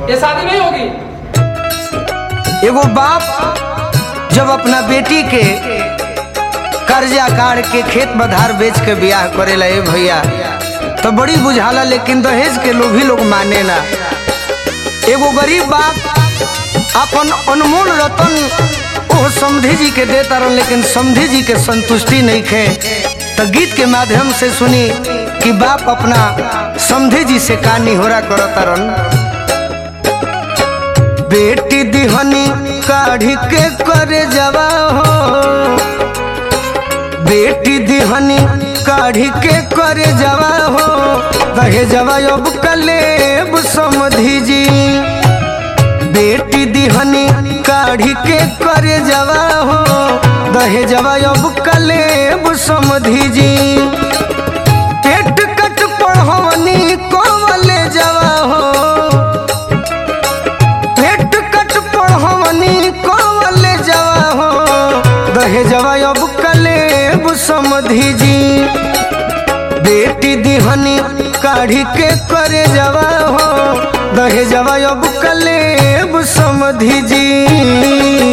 ये शादी नहीं होगी एगो बाप जब अपना बेटी के कर्जा काट के खेत बधार बेच के बियाह करेला ए भैया तो बड़ी बुझाला लेकिन दहेज के लोग ही लोग माने ना एगो गरीब बाप अपन अनमोल रतन ओ समधी जी के देता रहन लेकिन समधी जी के संतुष्टि नहीं खे तो गीत के माध्यम से सुनी कि बाप अपना समधी जी से का निहोरा करता रहन बेटी दिहनी काढ़ी के करे जवा हो बेटी दिहनी काढ़ी के करे जवा हो दहे जवा अब कलेब समधी जी बेटी दिहनी काढ़ी के करे जवा हो दहे जवा अब कलेब समधी जी पेट कट पढ़वनी कोवले जवा हो पेट कट पढ़वनी कोवले जवा हो दहे जवा अब कलेब समधी जी बेटी दिहनी काढ़ी के करे जवा हो दहे जवा अब कलेब समधी जी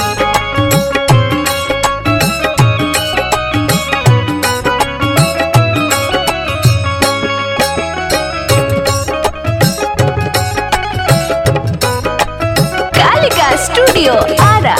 कालिका स्टूडियो आरा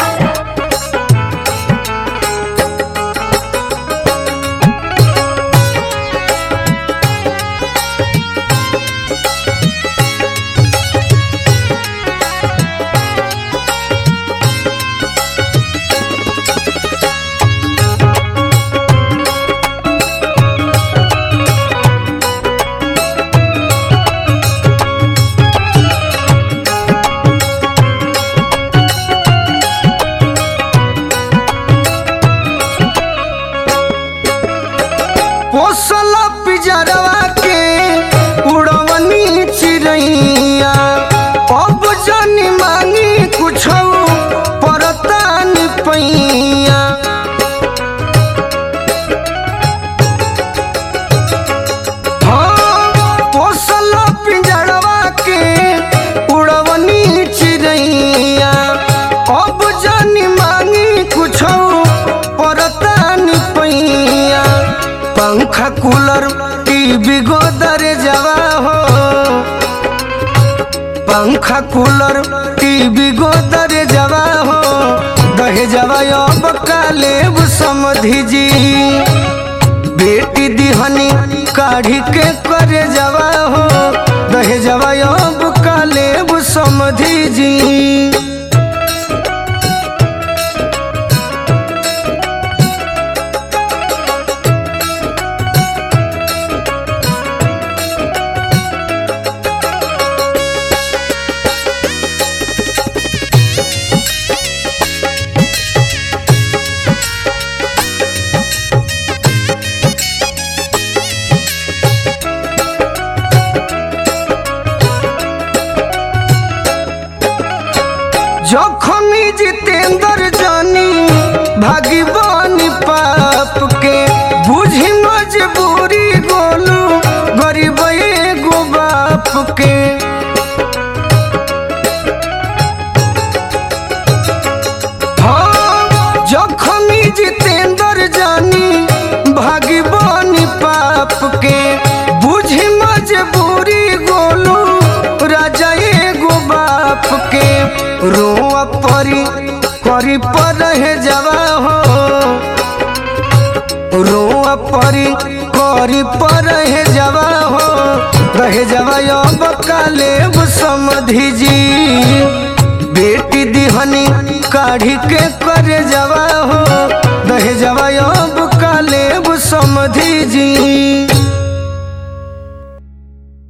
पोसल पिजरवा के उड़वनी चिड़ैया अब जनी मांगी कुछ परतान पैया हाँ, पोसल पिंजरवा के उड़वनी चिड़ैया अब जनी मांगी कुछ परतान पैया पंखा कूलर टीवी गोदर जवा हो पंखा कूलर टीवी गोदर जवा हो दहे जवा अब कालेब समधी जी बेटी दिहनी काढ़ी के करे जवा हो दहे जवा अब कालेब समधी जी जखनी जितेंद्र जानी भागी बानी पाप के बुझी मजबूरी गोलू गरीब एगो बाप के हाँ जखनी जितेंद्र जानी भागी बानी पाप के बुझी मजबूरी गोलू राजा एगो बाप के रोआ परी करी पर रहे जवा हो रोआ परी करी पर रहे जवा हो रहे जवा अब कालेब समधी जी बेटी दिहनी काढ़ी के करे जवा हो दहे जवा अब कालेब समधी जी